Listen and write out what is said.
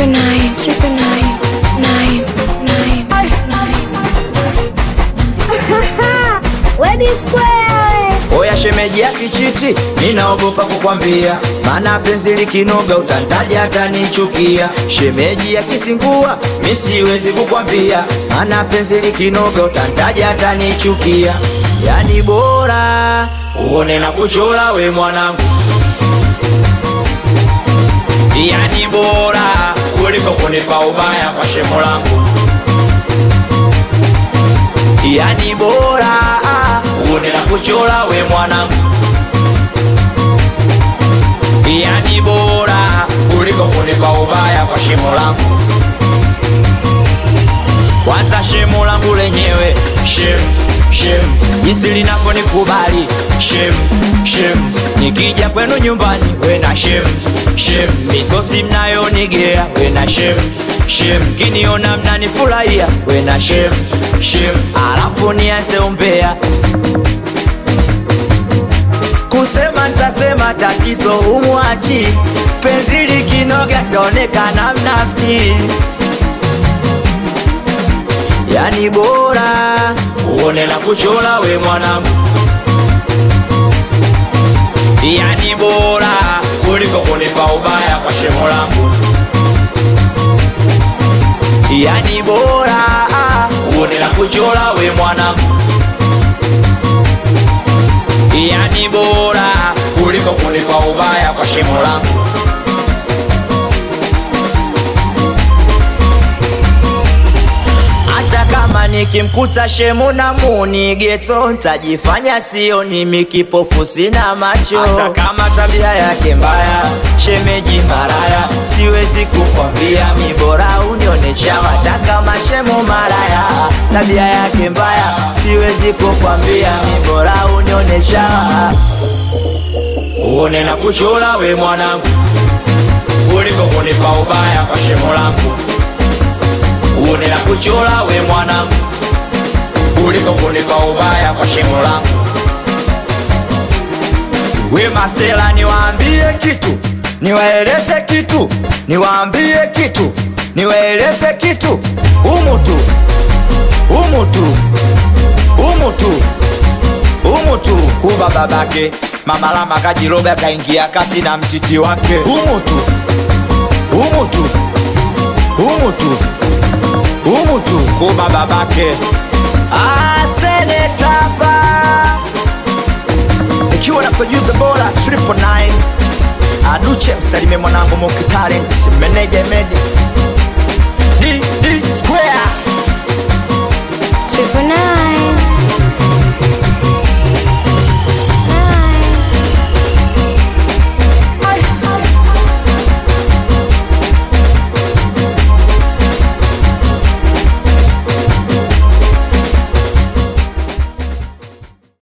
triple nine, triple nine, nine, nine, nine, nine. Wedi Square. Oya shemeji ya kichiti, ninaogopa kukwambia, maana penzi likinoga utantaja atanichukia. Shemeji ya kisingua, mi siwezi kukwambia, maana penzi likinoga utantaja atanichukia. Yani bora uone na kuchora we mwanangu, yani bora kuliko kunipa ubaya kwa shemo langu yani bora uone na kuchora we mwanangu, yani bora kuliko kunipa ubaya kwa shimo langu. Kwanza shimo langu lenyewe shem shem, jinsi linavyonikubali shem shem, nikija kwenu nyumbani wena shem shem, misosi mnayonigea wena shem shem, kiniona mnanifurahia wena shem shem, alafu nianze umbea kusema ntasema tatizo umwachi penzi likinoga taonekana mnafiki yani bora uone na kuchora we mwanangu, yani bora kuliko kunipa ubaya kwa shemo langu, yani bora uone na kuchora we mwanangu, yani bora kuliko kunipa ubaya kwa shemo langu. hata kama nikimkuta shemu na muni geto ntajifanya sio ni kipofu sina macho hata kama tabia yake mbaya shemeji maraya siwezi kukwambia mi bora unione chawa hata kama shemu maraya tabia yake mbaya siwezi kukwambia mi bora unione chawa uone na kuchora we mwanangu kuliko kunipa ubaya kwa shemo langu uone na kuchora we mwanangu kuliko kunipa ubaya kwa shimo langu. We masela, niwaambie kitu, niwaeleze kitu, niwaambie kitu, niwaeleze kitu, humu tu, humu tu, humu tu, humu tu, kuba babake mama lama kajiroga kaingia kati na mtiti wake, humu tu, humu tu, humu tu humu tu kuba babake asenetapa ikiwa na producer bora triple nine aduche msalime mwanangu mukitalent meneja medi